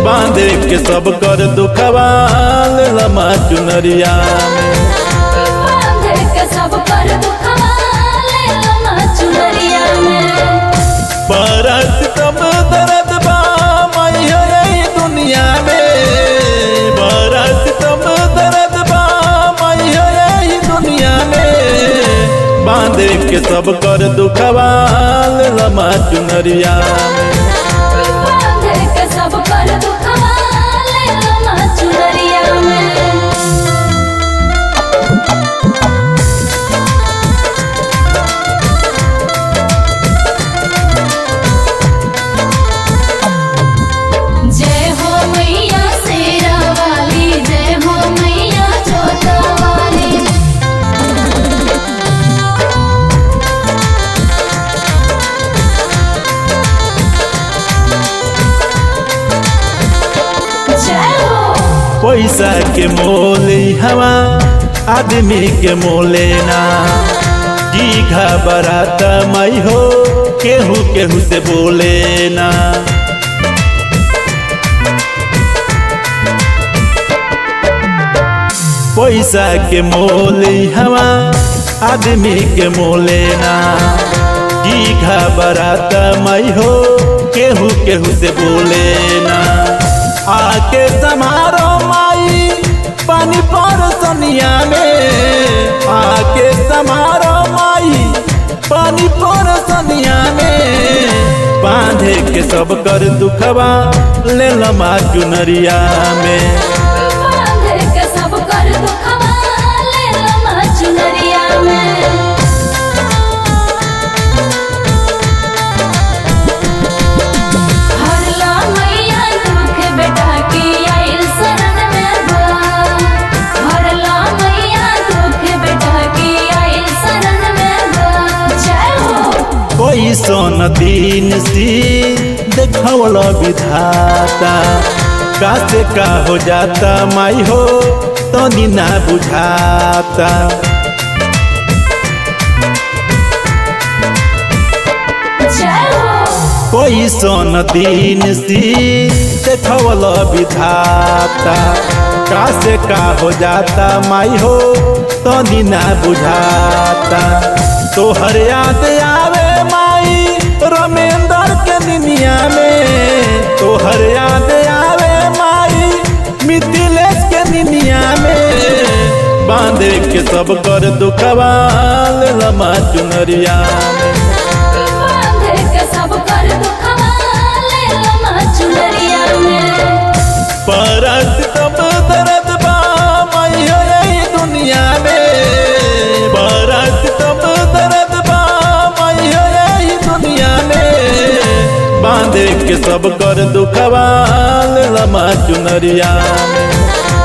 बांधे के सब कर दुखवा लमा चुनरिया में बांधे के सब कर दुखवा ले लमा चुनरिया में परत तब दर्द बा मैया यही दुनिया में परत तब दर्द बा मैया यही दुनिया में बांधे के सब कर दुखवा लमा चुनरिया में बांधे के सब कर दुखवा ले लमा चुनरिया में जय हो मैया शेरा वाली जय हो मैया जोता वाली जय हो पैसा के मोल हवा आदमी के मोले ना जी घबरात मई हो केहू केहू से बोले ना पैसा के मोल हवा आदमी के मोले ना जी घबरात मई हो केहू केहू से बोले ना आके समारो माई पानी पर सनिया में आके समारो माई पानी पर सनिया में बांधे के सब कर दुखवा ले लमा चुनरिया में बांधे के सब कर दुखवा ले लमा चुनरिया में हरला मैया दुख बेटा की आइल शरण में बा हरला मैया दुख बेटा की आइल शरण में बा जय हो कोई सोन दिन सी देखवल विधाता का से का हो जाता माई हो तो ना बुझाता जय हो कोई सोन दिन सी देखवल विधाता का से का हो जाता माई हो तो ना बुझाता तोहर याद आवे माई रमेंद्र के दुनिया में तोहर याद आवे माई मिथिलेश के दुनिया में बांधे के सब कर दुखवा लमा चुनरिया में बांधे के सब कर दुखवा ले लमा चुनरिया में परत तब दर्द बा मैया यही दुनिया में परत तब दर्द बा मैया यही दुनिया में बांधे के सब कर दुखवा लमा चुनरिया में